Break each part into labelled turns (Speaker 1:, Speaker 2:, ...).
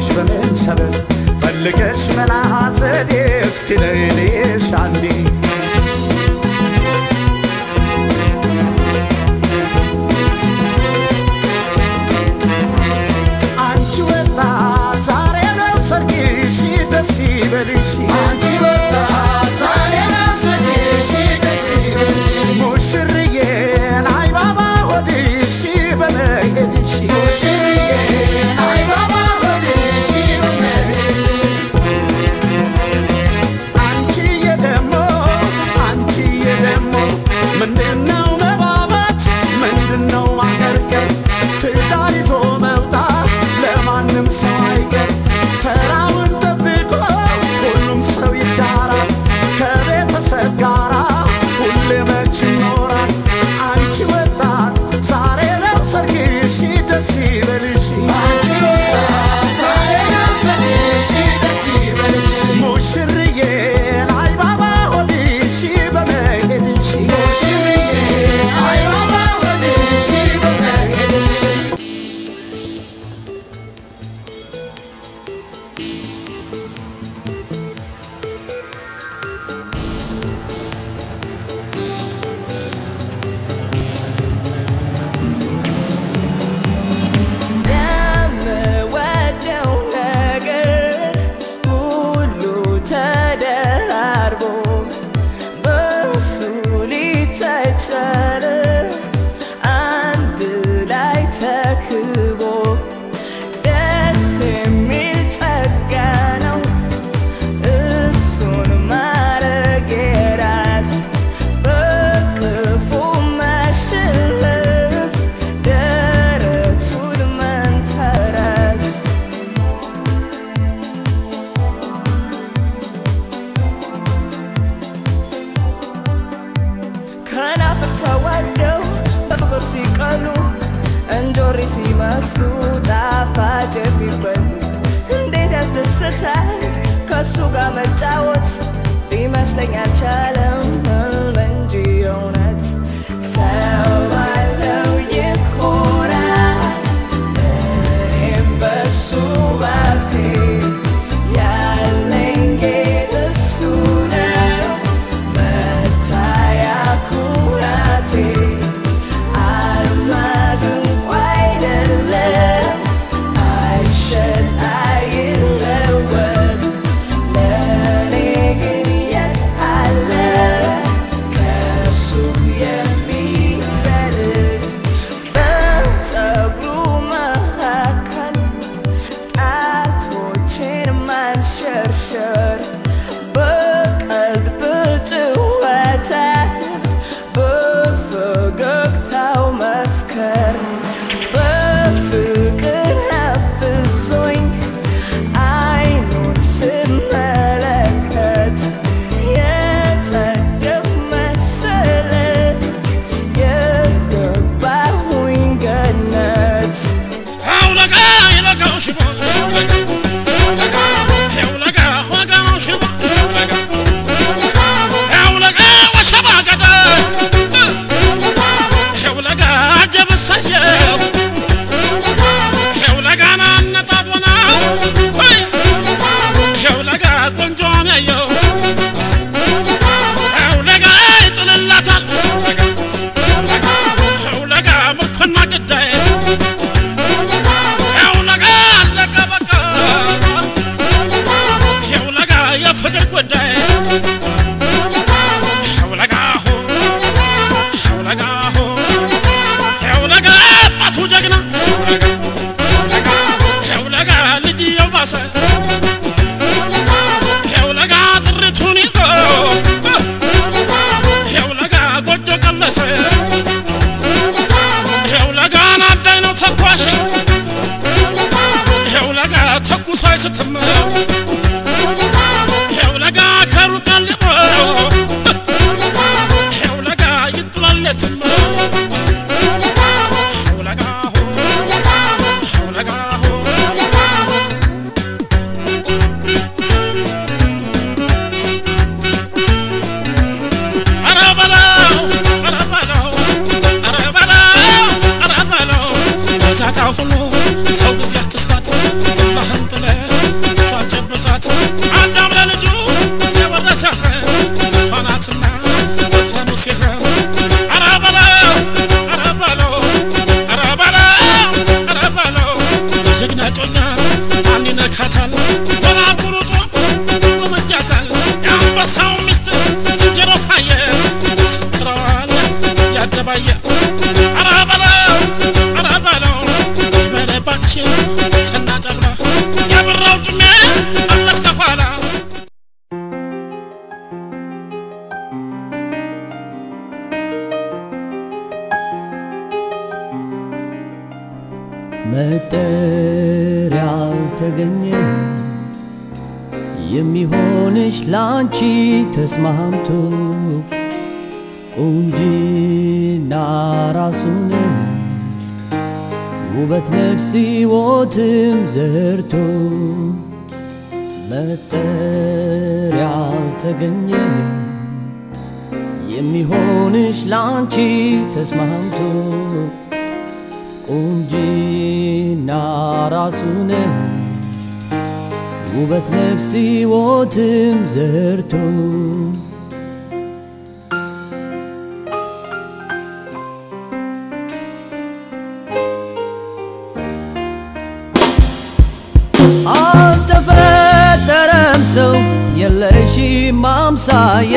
Speaker 1: አለሽ በምን ሰበብ ፈልገሽ መላ ዘዴ እስቲ ለይልሽ አንዴ አንቺ ወጣት ዛሬ ነው ሰርግሽ ደስ ይበልሽ
Speaker 2: አንቺ ወጣት ዛሬ ነው ሰርግሽ ደስ ይበልሽ
Speaker 1: ሙሽርዬን አይባባ ሆድሽ በመሄድሽ
Speaker 2: ሙሽርዬ አይ ባባ ሆድሽ በመሄድሽ
Speaker 1: አንቺዬ ደሞ አንቺዬ ደሞ ምንድነው መባባት ምንድነው ማቀርቀር ትዳር ይዞ መውጣት ለማንም ሰው አይቀር ተራውን ጠብቆ ሁሉም ሰው ይዳራል ከቤተሰብ ጋራ ሁሌ መች ይኖራል አንቺ ወጣት ዛሬ ነው ሰርግሽ ደስ ይበልሽ
Speaker 2: አንቺ ወጣት ዛሬ ነው ሰርግሽ ደስ ይበልሽ
Speaker 1: ሙሽርዬን አይባባ ሆድሽ በመሄድሽ
Speaker 2: ሙሽርዬ አይ ባባ ሆድሽ በመሄድሽ
Speaker 3: የምወደው ነገር ሁሉ ተደራርቦ በሱ ሊታይ ቻለ አንድ ላይ ተክቦ ደስ የሚል ጸጋ ነው እሱን ማረግ የራስ በቅፉ መሸለም ደረቱን መንተራስ ከናፍር ተዋደው በፍቅር ሲቀሉ እንጆሪ ሲመስሉ ጣፋጭ የሚበሉ እንዴት ያስደስታል ከሱ ጋር መጫወት ሊመስለኝ አልቻለም ህልም እንጂ እውነት ሰው ባለው ይኮራል እኔም በሱ ባብቴ ያለኝ ጌጥ እሱ ነው መታያ ኩራቴ አልማዝ እንኳ አይደለም አይሸጥ አይለወጥ ለእኔ ግን የት አለ ከሱ የሚበልጥ በፀጉሩ መካከል ጣቶቼን ማንሸርሸር በቀልድ በጭወታ በፈገግታው መስከር በፍቅር አፍዞኝ አይኑን ስመለከት የጸደቅ መሰለ የገባሁኝ ገነት
Speaker 4: አውለጋ ይለጋው ሽቦ አውለጋ ወገነው ሽቦ አውለጋ ወሸባ ገዳ አውለጋ ጀበሳየው አውለጋ ናነጣጥወና አውለጋ ቆንጆ ነየው አውለጋ ይጥልላታል አውለጋ ምርኮና ግዳይ አውለጋ አለቀ በቃ አውለጋ የፍቅር ጉዳይ አውለጋ ሆ አውለጋ ሆ አውለጋ አባቱ ጀግና አውለጋ ልጅየው ባሰ አውለጋ ጥሪቱን ይዞ አውለጋ ጎጆ ቀለሰ አውለጋን አዳኝ ነው ተኳሽ አውለጋ ተኩሶ አይስትም አውለጋ ከሩቅ አልሞ አውለጋ ይጥላል የትም አውለጋ ሆ አውለጋ ሆ ኧረ በለው ኧረ በለው ኧረ በለው ኧረ በለው በዛታ ሁሉ ሰው ጊዜ አትስጣት ባህን ጥለህ ዳኛ ማን ይነካታል ወራቁሩጦ ወመጃታል የአንበሳው ሚስት ዝንጀሮ ካየ ስጥረዋል ያደባየ አረ በለው አረ በለው ይበለባችን ተናጨርባ ያበራው ጭሜ አለስ ከኋላ
Speaker 3: መጠሪያ አልተገኘ የሚሆንሽ ላንቺ ተስማምቶ ቁንጂና ራሱን ውበት ነፍስ ሕይወትም ዘርቶ መጠሪያ አልተገኘ የሚሆንሽ ላንቺ ተስማምቶ ቁንጂና ራሱን ውበት ነፍስ ሕይወትም ዘርቶ አልተፈጠረም ሰው የለሽም አምሳያ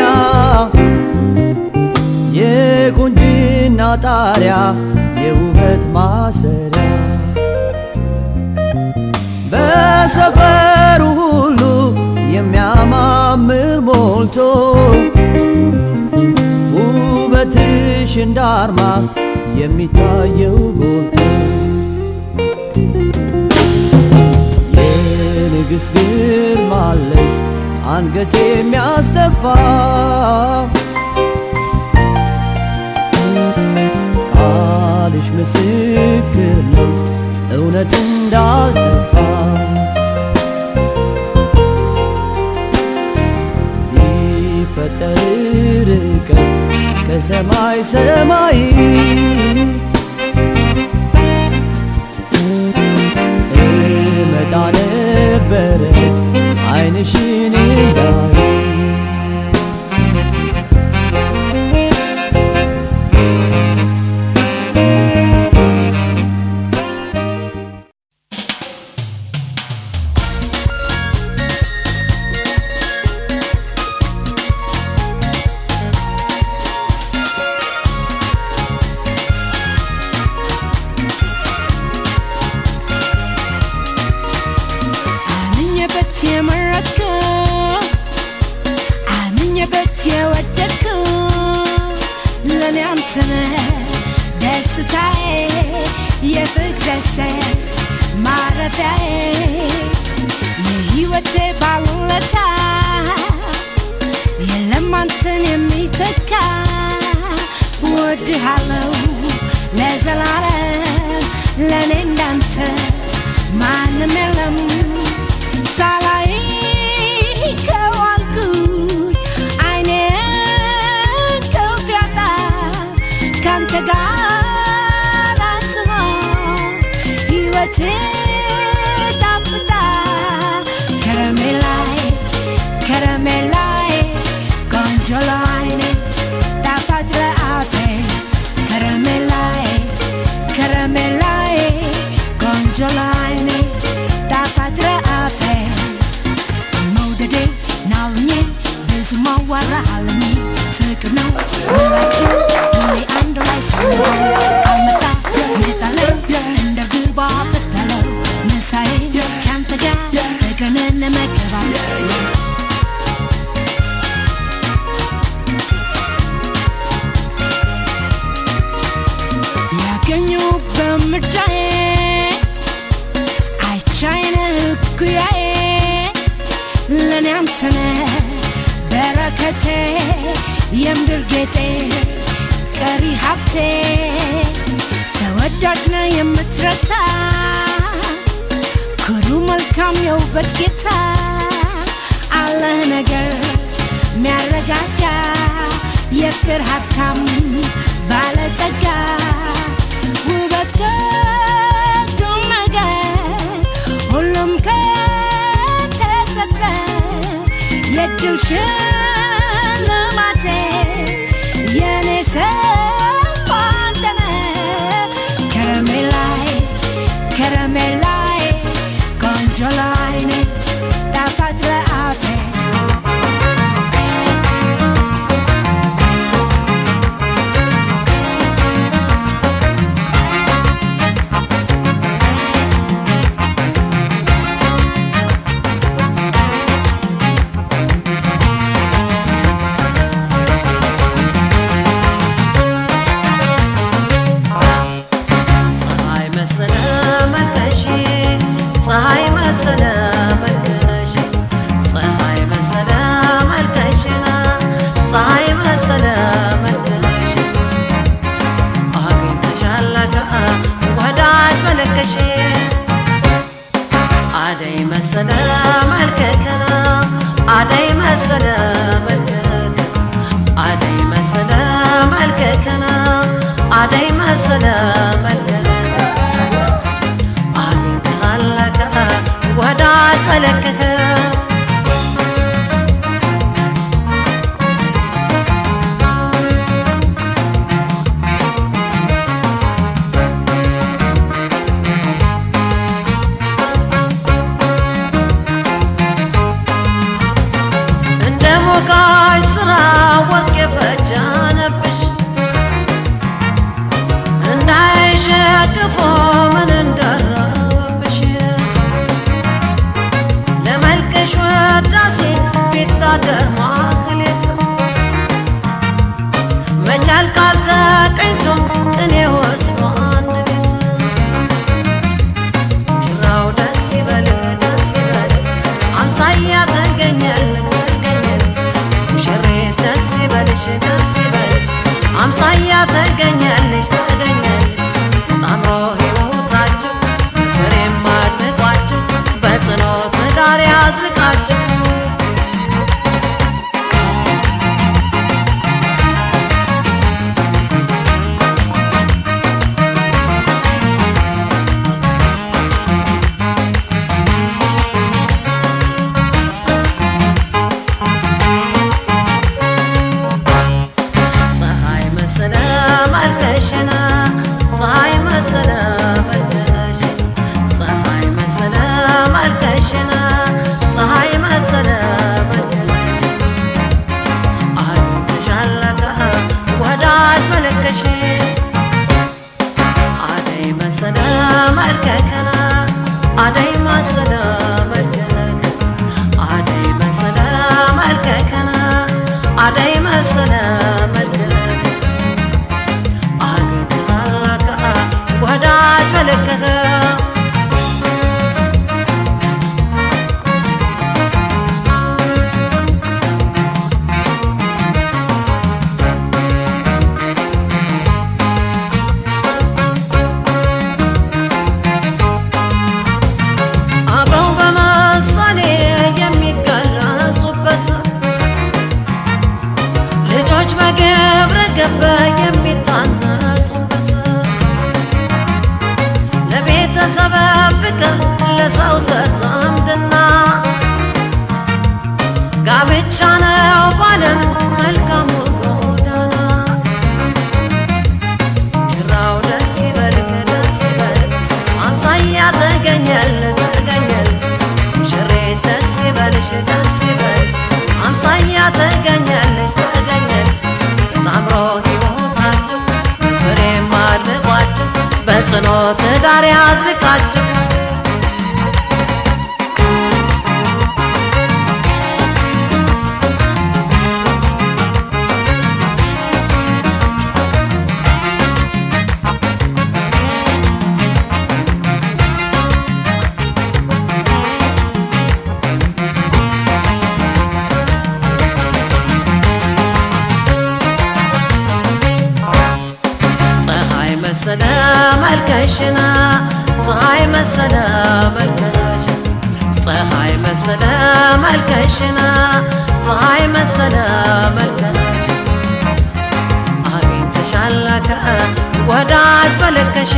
Speaker 3: የቁንጅና ጣሪያ የውበት ማሰሪያ በሰፈሩ ሁሉ የሚያማምር ሞልቶ ውበትሽ እንዳርማ የሚታየው ጎልቶ የንግሥት ግርማ አለሽ አንገት የሚያስደፋ ቃልሽ ምስክር ነው እውነት እንዳልጠፋ ቢፈጠር ርቀት ከሰማይ ሰማይ እመጣ ነበረ ዓይንሽን እንዳይ
Speaker 5: አምኜበት የመረጥከው አምኜበት የወደድከው ለእኔ አንተ ነህ ደስታዬ የፍቅረሰ ማረፊያዬ የሕይወቴ ባለውለታ የለም አንተን የሚተካ ወድሃለው ለዘላለም ለእኔ እንዳንተ ማንም የለም ሳላይ ከዋልኩኝ አይኔን ከፍ ያጣ ካንተ ጋር አስቦ ሕይወቴ ጣፍጣ ከረሜላይ ከረሜላይ ቆንጆ ለዓይኔ ጣፋጭ ለአፌ ከረሜላይ ከረሜላይ ቆንጆ ለዓይኔ ጣፋጭ ለአፌ መውደዴ ናልኜ ብዙ ማዋራ አለኝ ፍቅር ነው ሁላችን ሁሌ አንድ ላይ ስንሆን ካልመጣ እመጣለሁ እንደ ግባ ፍታለው ምሳዬ ካንተ ጋር ፍቅርን እንመገባለን ያገኘው በምርጫዬ አይቻይነ እኩያዬ ለእኔ አንተነ በረከቴ የምድር ጌጤ ቀሪ ሀብቴ ተወዳጅ ነ የምትረታ ኩሩ መልካም የውበት ጌታ አለህ ነገር ሚያረጋጋ የፍቅር ሀብታም ባለጸጋ ውበት ከቱም ነገር ሁሉም ከተሰጠ የድል ሽልማቴ የኔ ሰው አንተ ነህ ከረሜላይ ከረሜላይ
Speaker 6: መሰለ መልከሽ ፀሐይ መሰለ መልከሽን ፀሐይ መሰለ መልከሽ አግኝተሻለከ ወዳጅ መልከሽ አደይ መሰለ መልከከነ አደይ መሰለ መልከከ አደይ መሰለ መልከከነ አደይ መሰለ መልከከ አግኝተሃለከ ወዳጅ መለከከ እንደ ሞጋሽ ስራ ወርቅ የፈጃነብሽ እንዳይሸክፎ ምን እንደረበብሽ ለመልከሽ ወዳሴ ቢታደር ማክሌት መቻል ካልተቀኝቶ እኔ ወስፎ አንድ ቤት ሽራው ደስ ይበልህ ደስ ይበልህ አምሳያ ተገኘልህ ተገኘልህ ሙሽሪት ደስ ይበልሽ ደስ ይበልሽ አምሳያ ተገኘልሽ ተገኘልሽ ጣምሮ ሕይወታቸው ፍሬም አድምቋቸው በጽኖ ትዳር ያዝልቃቸው ፀሐይ መሰለ መልከሽና ፀሐይ መሰለ መልከሽ ፀሐይ መሰለ መልከሽና ፀሐይ መሰለ መልከሽ አግኝተሻለከ ወዳጅ መለከሽ አደይ መሰለ መልከከና አደይ መሰለ መልከከ አደይ መሰለ መልከከና አደይ መሰለ መልከከ አግኝተሃለከ ወዳጅ መለከከ አበው በምሳሌ የሚገለጹበት ልጆች በግብረ ገብ የሚታነጹበት ለቤተሰብ ፍቅር ለሰው ዘር ዝምድና ጋብቻ ነው ባለም መልካሙ ጎዳና ሽራው ደስ ይበልህ ደስ ይበልህ አምሳያ ተገኘል ተገኘል ሙሽሪት ደስ ይበልሽ ደስ ይበልሽ አምሳያ ተገኘልሽ ተገኘልሽ ታምሮ ሕይወታቸው ፍሬም አድምቋቸው በጽኖ ትዳር ያዝልቃቸው ፀሐይ መሰለ መልከሽና ፀሐይ መሰለ መልከሽ ፀሐይ መሰለ መልከሽና ፀሐይ መሰለ መልከሽ አግኝተሻለከ ወዳጅ መለከሽ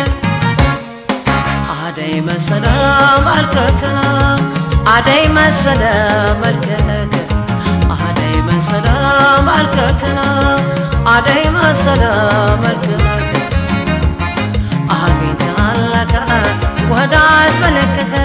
Speaker 6: አደይ መሰለ መልከክና አደይ መሰለ መልከክ አደይ መሰለ መልከክና አደይ መሰለ መልከክ አግኝተሃለከ ወዳጅ መለከከ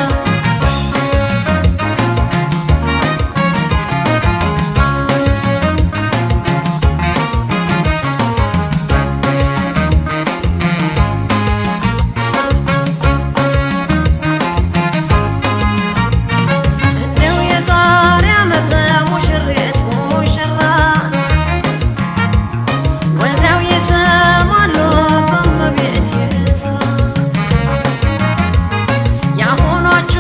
Speaker 6: እንደው የዛሬ ዓመት ሙሽሬት ሙሽራ ወልደው ይስማሉ በእመቤቴ ስራ የአሁኖቹ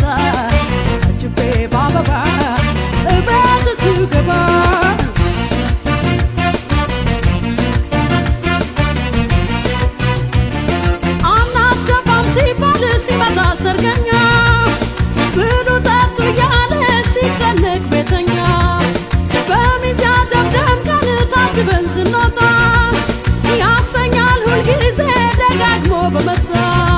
Speaker 7: አጅቤ በአበባ እቤት ስገባ አናስገባም ሲባል ሲመጣ ሰርገኛ ብሉ ጠጡ እያለ ሲጨነቅ ቤተኛ በሚዜ አጀብደም ቀን ታጅበን ስንወጣ ያሰኛል ሁልጊዜ ደጋግሞ በመጣ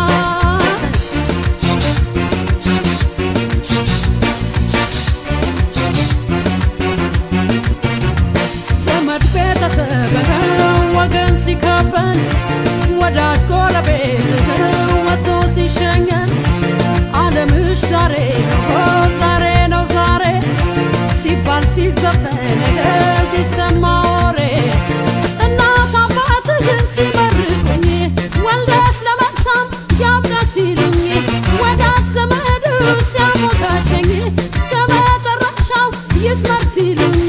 Speaker 7: ዘመድ ቤተሰብ ወገን ሲከበን ወዳጅ ጎረቤት ወጥቶ ሲሸኘን ዓለምሽ ዛሬ ነው ዛሬ ነው ዛሬ ሲባል ሲዘፈን ሲሰማ ወሬ እናት አባትህን ሲመርቁኝ ወልደሽ ለመሳም ያብቃሽ ሲሉኝ ወዳጅ ዘመዱ ሲያሞካሸኝ እስከ መጨረሻው ይስመር ሲሉኝ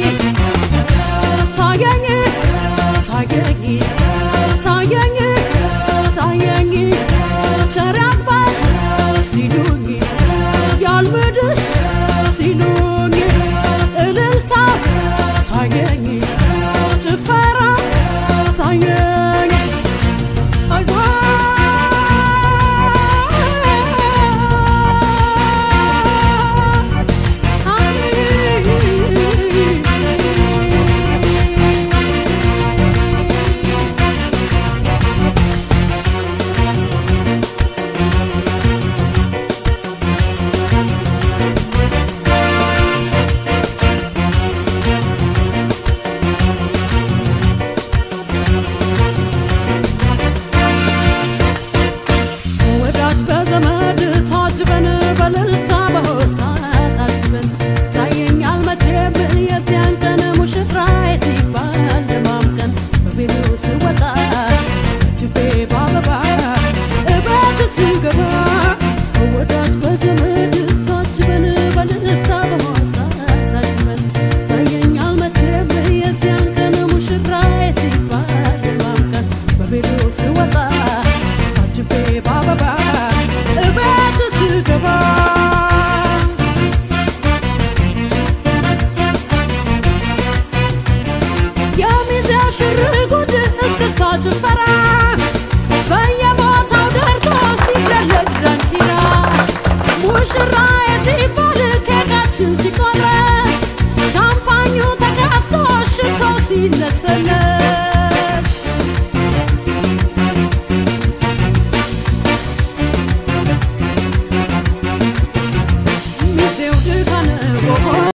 Speaker 7: ታየኝ ታየኝ ታየኝ ታየኝ ቸር ያግባሽ ሲሉኝ ያልምድሽ ሲሉኝ እልልታ ታየኝ ጭፈራ ታየኝ አይዋ ወዳጅ በዘመድ ታጅበን በልልታ በሆታ ታጅበን ታየኛል መቼም የዚያን ቀን ሙሽራዬ ሲባል ለማምቀን በቬሎ ስወጣ እጅቤ በአበባ እቤት ስገባ ወዳጅ በዘመድ ታጅበን በልልታ በሆታ ታጅበን ታየኛል መቼም የዚያን ቀን ሙሽራዬ ሲባል ለማምቀን በቬሎ ስወጣ አጅቤ በአበባ እቤት ስገባ የሚዜው ሽርጉድ እስክስታ ጭፈራ በየቦታው ደርቶ ሲደለቅ ዳንኪራ ሙሽራዬ ሲባል ኬካችን ሲቆረስ ሻምፓኙ ተከፍቶ ሽቶ ሲለሰለስ